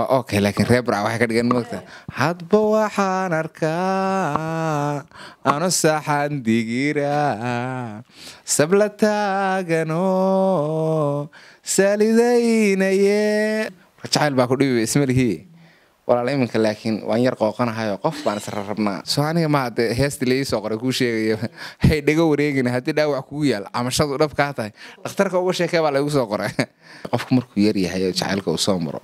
okay laakiin reer burca waxay ka dhigan moogta hadba waxaan arkaa ano saxan digira sabla taagano salidaynaye jacayl baa ku dhibi ismalihii walaal iminka laakiin waan yar qooqanahayo qof baan isra rabnaa soo aniga ma hadee heestii laii soo qoray kuu sheegayo hay dhega wareegina haddii dhaawac kugu yaal camashadu dhab kaa tahay dhakhtarka uga sheekee baa laygu soo qoray qofku markuu yar yahay oo jacaylka uu soo maro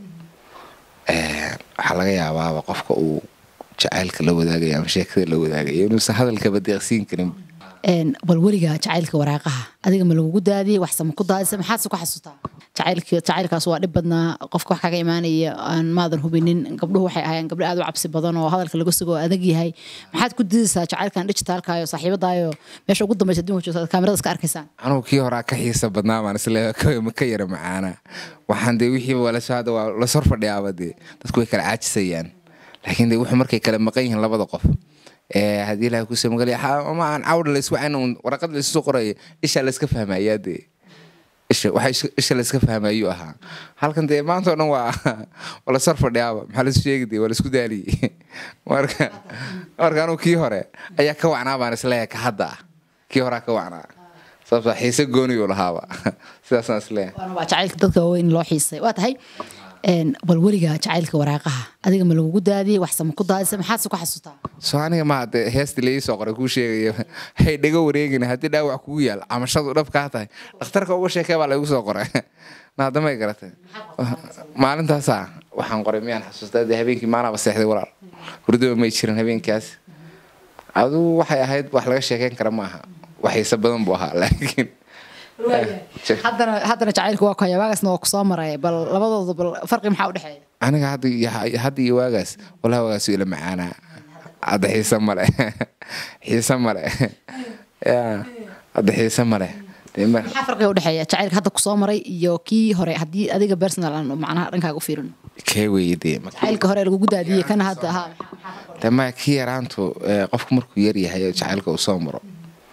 waxaa laga yaabaaba qofka uu jacaylka la wadaagayo ama sheekada la wadaagayo inuusan hadalkaba deeqsiin karin bal weliga jacaylka waraaqaha adiga ma lagugu daadiyey waxsama ku daadisa maxaadse ku xasuutaa jacaylka jacaylkaas waa dhib badnaa qofka wax kaga imaanaya aan maadan hubinin gabdhuhu waxay ahaayeen gabdho aad u cabsi badan oo hadalka laga sugo oo adag yahay maxaad ku didaysaa jacaylkan dhijitaalkaayo saaxiibadaayo meesha ugu dambaysa adduunka joogta kaamirada iska arkaysaan anugu kii horaa ka xiisa badnaa baan isle ka yara macaana waxaan dee wixiiba waa lasoo hadda waa la sor fadhiyaaba dee dadku way kala caajisayaan laakiin dee wuxuu markay kala maqan yihiin labada qof haddii ilahay kusoo magalaya ama aan cawdha layswacan un waraqad laysu soo qoraya ishaa layska fahmayaa dee isha waxa isha layska fahmayuu ahaa halkan dee maanta oo dhan waa waa la sor fadhiyaaba maxaa laisu sheegi dee waa laisku daaliyey marka marka anugu kii hore ayaa ka wacnaa baan isleeyahay ka hadda ah kii horaa ka wacnaa sababta xiise gooniyuu lahaaba sidaasaan isleeyahay waana waa jacaylka dadka waaweyn loo xiisay waa tahay bal weliga jacaylka waraaqaha adiga ma lagugu daadiyey waxsama ku daadisa maxaadse ku xasuutaa soo aniga ma hadee heestii laii soo qoray kuu sheegayo hay dhega wareegina haddii dhaawac kugu yaal camashadu dhab kaa tahay dhakhtarka uga sheekee baa laygu soo qoray naadamay garatay maalintaasaa waxaan qoray miyaan xasuustaa dee habeenkii maanaaba seexday walaal hurdaba may jirin habeenkaas aduu waxay ahayd wax laga sheekeyn kara maaha waxiise badan buu ahaa laakiin haddana haddana jacaylka waa kuhaya waagaasna waa kusoo maray bal labadooda bal farqi maxaa udhexeeya aniga hadda iyo hadda iyo waagaas walahi waagaas ila macaanaa hadda xiise male xiise male ya hadda xiise male maxaa farqiga udhexeeya jacaylka hadda kusoo maray iyo kii hore haddii adiga personal aan macnaha dhankaaga u fiirino kee weeye dee jacaylka hore lagugu daadiyey kana hadda ha de maya kii yaraantu qofku markuu yar yahay oo jacaylka uu soo maro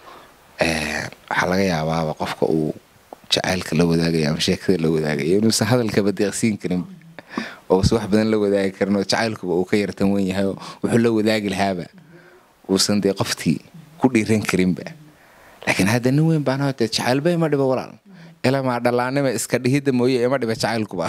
waxaa laga yaabaaba qofka uu jacaylka la wadaagayo ama sheekada la wadaagayo inuusan hadalkaba deeqsiin karin ousan wax badan la wadaagi karin oo jacaylkuba uu ka yartan wen yahay oo wuxuu la wadaagi lahaaba uusan dee qoftii ku dhiiran karinba laakiin hadda nin weyn baan hote jacaylba ima dhibo walaal ilamaa dhallaanima iska dhihidda mooye ima dhiba jacaylkuba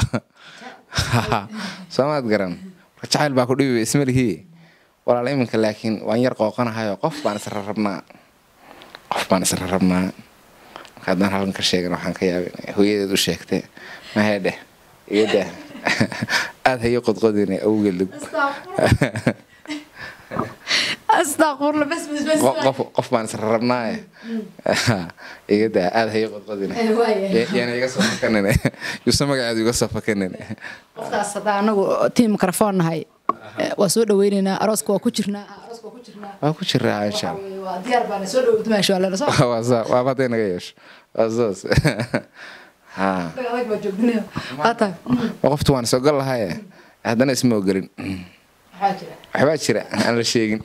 soomaad garan marka jacayl baa ku dhibiba ismalihii walaal iminka laakiin waan yar qooqanahayo qof baan isra rabnaa qof baan isra rabnaa marka haddaan halkan ka sheegan waxaan ka yaabin hooyadeed u sheegtay mahedheh iyada aada hayo qodqodina awgeed qof baan isra rabnaaye igada aada hayo qodqodina yaana iga soo fakanin yuusa magaceedu iga soo fakanin qofkaas haddaa anagu tiim mikrofon nahay waa soo dhaweyneynaa arooska waa ku jirnaa waa ku jiraa insha waa diyaar baana soo dhawo dumaasho waa lena soo allah waaba hadday naga yeesho waa soos ha adag baa joogdinayo waa tahay waa qoftu waan isogol lahaye haddana isma ogelin waxaa jira waxbaa jira aan la sheegin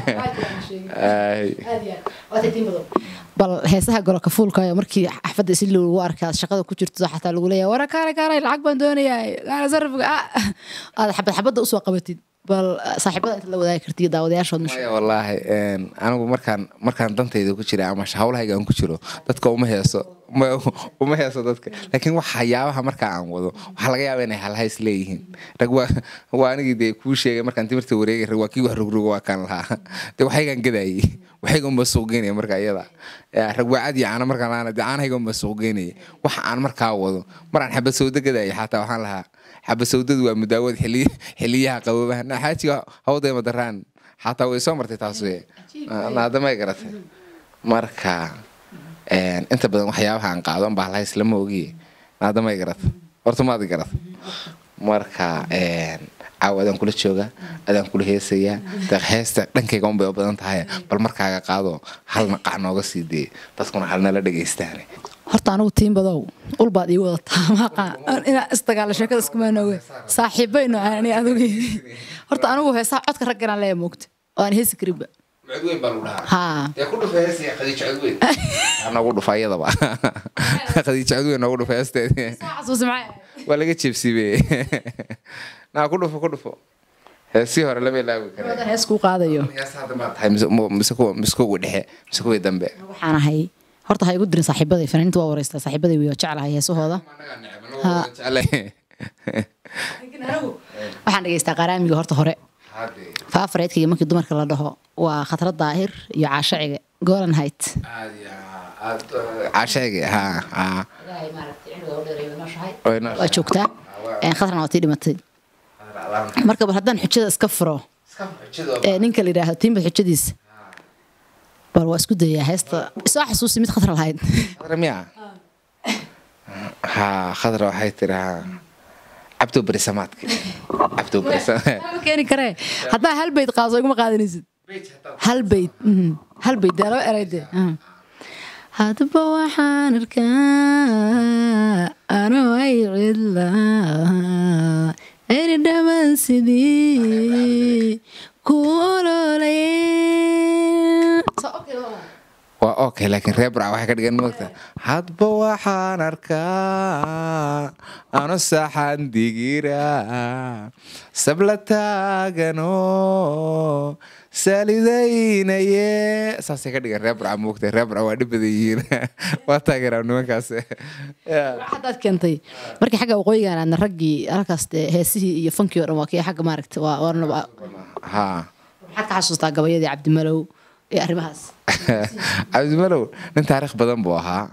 bal heesaha goloka fuulkayo markii xafadda isi lagu arkaa shaqada ku jirto xataa lagu leeyahay wara kaale kaale lacag baan doonayaa kaale sarifka aad xabad xabadda usoo qabatid bal saaxiibada inta la wadaagi kartiyo daawadayaashood maya wallaahi anigu markaan markaan dantayda ku jira ama hawlahayga aan ku jiro dadka uma heeso uma heeso dadka laakiin waxyaabaha markaa aan wado waxaa laga yaaba inay halhays leeyihiin rag waa waa anigii dee kuu sheegay markaan timirta wareegay rag waa kii wax rogrogo waa kaan lahaa dee waxaygaan gadaayey waxayga unba suuq geynaya marka iyada rag waa cad iyo caano markaan lahaana dee caanahayga unba suuq geynaya waxa aan markaa wado maraan xabad sawdo gadaayay xataa waxaan lahaa xaba sawdadu waa mudaawad xiliyaha qaboobaha xaajiga hawdayma daraan xataa way soo martay taas wey naadamay garatay marka inta badan waxyaabaha aan qaado unbaa lahays lama ogiye naadamay garatay horta maadi garatay marka caawa adaan kula jooga adaan kula heesayaa deeq heesta dhankayga unbay u badan tahay bal markaaga qaado halna qac nooga sii dee dadkuna halnala dhegaystaane horta anigu tiin badow ulbaad ii wadataa maaqa inaa isdagaalo sheekada iskumaan oge saaxiibayno ani adugu horta anigu heesaha codka ragganaan leeya moogta oo aan heesi karinba codweyn baa lagu dhahaa haa dee ku dhufa heestii khadiijo codweyn noogu dhufa iyadaba khadiijo codweyn noogu dhufa heesteedii xasuusi maxay waa laga jeebsiibeye naa ku dhufo ku dhufo heesii hore lama ilaawi kare ahayd hees kuu qaadayo hees hadda maa tahay mise mu- mise kuwa mise kuwa dhexe mise kuwii dambe waxaan ahay horta ha igu dirin saaxiibaday fanaaniinta waa wareystaa saaxiibaday wiyo jeclahay heesahooda waxaan dhegeystaa qaraamiga horta hore faafareedkayga markii dumarka la dhaho waa khatrad daahir iyo caashaciga golan height cashayga ha ha waa joogtaa Een, khatrana waa tii dhimatay marka bal haddaan xujada iska furo ee ninka la yidhaahdo tiimbad xujadiisa bal waa isku dayaa heesta isoo xasuusi mid khatra lahayd khadra miya ha khadra waxay tiri ha cabdo berisamaadka cabdo berisamaad ma keeni karee haddaa hal bayd qaado iguma qaadanaysid hal bayd mhm. hal bayd dee laba eray dee mhm. hadba waxaan arkaa anoo ay cidlaa eri dhaman sidii ku ololay waa okay laakiin reer barca waxay ka dhigan moogta hadba waxaan arkaa ano saxan digira sabla taagano salidaynaye saasay ka dhigan reer barca moogta reer barca waa dhib badan yihiin waa taageeraa nimankaas Yeah. hadaad keentay markii xagga waqooyigan aadna raggii halkaas dee heesihii iyo fankii o dhan waa kii xagga maaragta waa warna waa- ha maxaad ka xasuustaa gabayadii cabdimalow iyo arrimahaas cabdimalow nin taariikh badan buu ahaa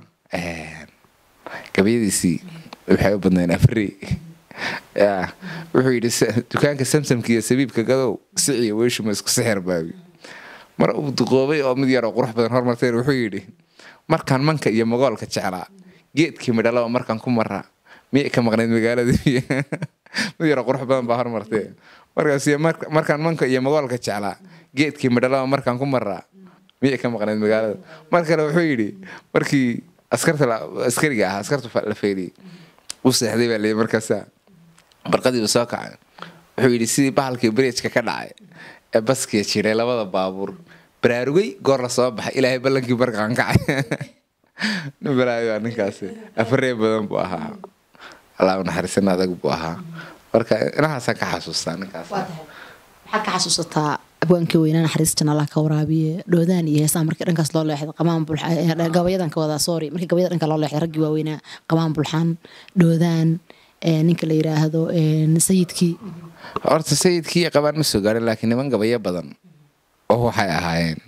gabayadiisii waxay u badnayn afri ya wuxuu yidhi "Sa- dukaanka samsamka iyo sabiibka gadow siciyo weeshuma isku sixir baabi mar uu duqoobay oo mid yaroo qurux badan hormarteen wuxuu yidhi markaan manka iyo magoolka jeclaa geedkii midhalaba markaan ku maraa miyay ka maqnayd magaalada mid yaroo qurux badan baa hormartee markaas iyo mark- markaan manka iyo magoolka jeclaa geedkii midhalaba markaan ku maraa miyay ka maqnayd magaalada mar kale wuxuu yidhi markii askarta la- askariga ahaa askarta fa- la feeliyey u seexday baa leeyay markaasa barqadiiba soo kacay wuxuu yidhi sidii bahalkii bridgeka ka dhacay ee baskiya jiray labada baabuur baraarugay goor la soo baxay ilaahay ballankii barqaan kacay nin balaayo waa ninkaasi afaree badan buu ahaa allah u naxariisan adag buu ahaa marka inahaasaan ka xasuustaa ninkaas waxaad ka xasuusataa abwaankii weynaa naxariis janalaha ka waraabiye dhoodaan iyo heesaha markii dhankaas loo leexday qamaan bulxaan eh, gabayadan ka wadaa sorry markii gabayada dhanka loo leexday raggii waaweynaa qamaan bulxaan dhoodaan eh, ninka la yiraahdo eh, sayidkii horta sayidkii qabaan ma soo gaarin laakiin niman gabayo badan oo waxay ahaayeen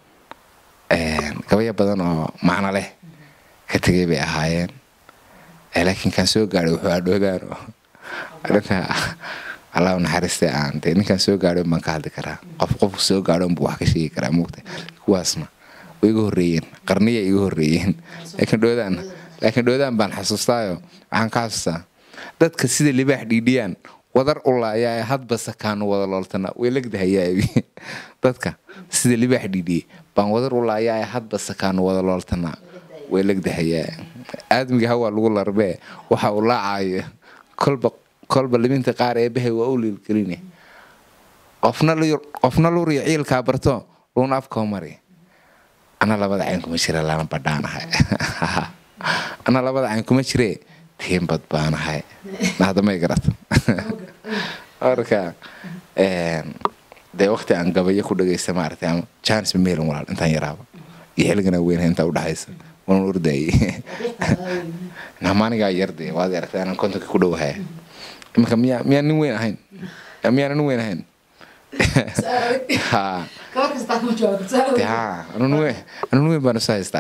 gabayo badan oo macno leh ka tegay bay ahaayeen Eh, laakiin kan soo gaaray wuxuu adhoodaan oo dhanka allah u naxariistay aan dee ninkan soo gaadhay baan ka hadli karaa qof qofku soo gaadho buu wax ka sheegi karaa muugta kuwaasna way iga horreeyeen qarniya iga horreeyeen laakiin dhoodaan laakiin dhoodaan baan xasuustaayo waxaan ka xasuustaa dadka sida libaax dhiidhiyaan wadar ulaayaa hadba sakaanu wada looltana way legdahayaa dadka sida libaax dhiidhiye baan wadar ulaayaa hadba sakaanu wada looltana way legdahayaa aadmiga hawaa lagu larbee waxa uu laacayo kolba kolba liminta qaar ee bahay waa u liilgeline qofna lu- qofna luriyo ciilkaa barto luuna afkoo mari ana labada cayn kuma jira lana badhaanahay ana labada cayn kuma jire tiimbad baanahay nahdamay garata marka een, dee waqti aan gabayo ku dhagaysta maaragtay ama janis mameelin walaal intaan yaraaba iyo xilligana weynha intaa udhaxaysa waan ordayay namaanigaa yarde waad aragtay anaan kontonka ku dhowahay iminka miyaa miyaan nin weyn ahayn miyaan nin weyn ahayn ha dee ha anu nin weyn anu nin weyn baan isu haystaa